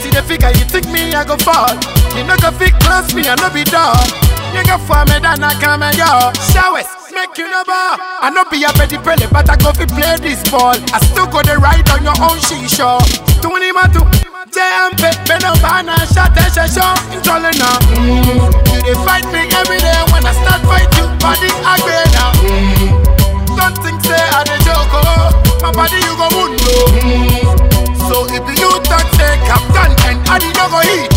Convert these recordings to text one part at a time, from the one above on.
What you the figure you think me I go fall? You no go fit close me I no be dog. You go for me then I come and go. Showers make you no ball. I no be a petty pele but I go fi play this ball. I still go the ride on your own shisha. Tuni matu. JMP, Beno Bana, Shot and Shasho, Intolling now. You dey fight me every day when I start fight you, body agree now. Don't think say I dey joke, oh. my body you go wound, oh. So if you talk say captain and I did not go hit,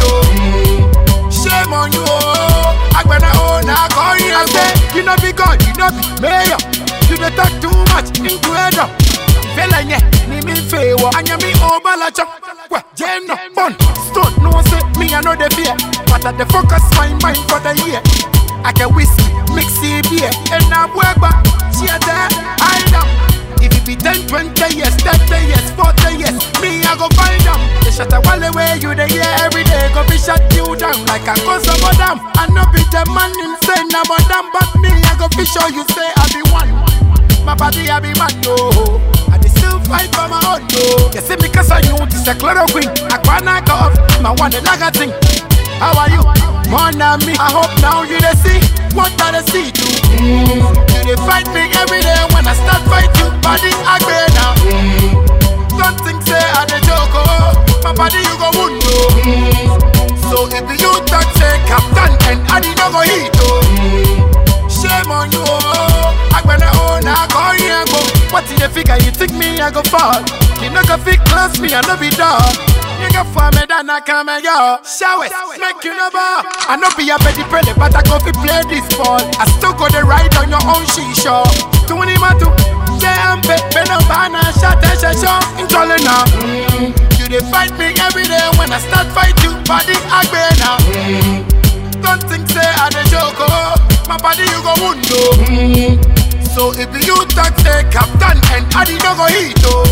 oh. Shame on you, oh. Agbana oh, na call you and say you no be God, you no be mayor. You dey talk too much into head up. Fela nye, ni mi fewo, anya mi obala chop. Well, Jane no fun, stone no say me I know the fear, but I dey focus my mind for the year. I can whiskey, mix it beer, and I'm weba, cheer there, hide up. If it be 10, 20 years, 30 years, 40 years, me I go find them. They shut a wall away, you the year every day, go be shut you down like a cause of them. I know be the man insane, I'm a damn, but me I go be sure you say I be one. My body I be man, no. I dey still fight for my own, no. You see me cause I you, this a chloroquine. I wanna go off, my one the lager thing. How are you? More than me. I hope now you dey see what I dey see too. You dey fight me every day when I start fight you. Body agree now. Don't think say I dey joke, oh. My body you go wound, oh. So if you talk say captain and I did not go hit, oh. Shame on you, oh. Agbana oh, na call you and go. What in the figure you think me I go fall? You no go fit close me, I no be dog. You go for me then I come and go. Showers, make you no ball. I no be a petty pele, but I go fi play this ball. I still go the ride on your own shisha. Tuni matu, JMP, Beno Bana, Shot and Shasho, Intolling now. You dey fight me every day when I start fight you, body agree now. Don't think say I dey joke, oh. My body you go wound, oh. So if you talk say captain and I did not go hit, oh.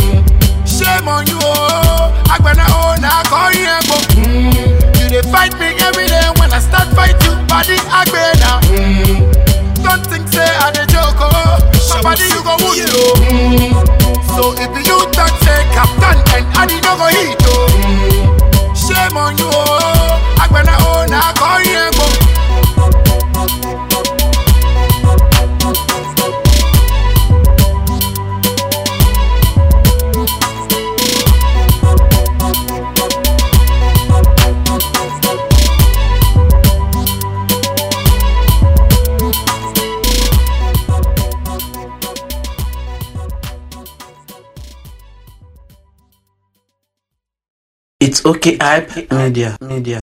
Shame on you, oh. Agbana oh, na call you and go. You dey fight me every day when I start fight you, body agree now. Don't think say I dey joke, oh. My body you go wound, oh. So if you talk say captain and I did not go hit, oh. Shame on you, oh. Agbana oh, na call you and go. It's okay, hype media, media.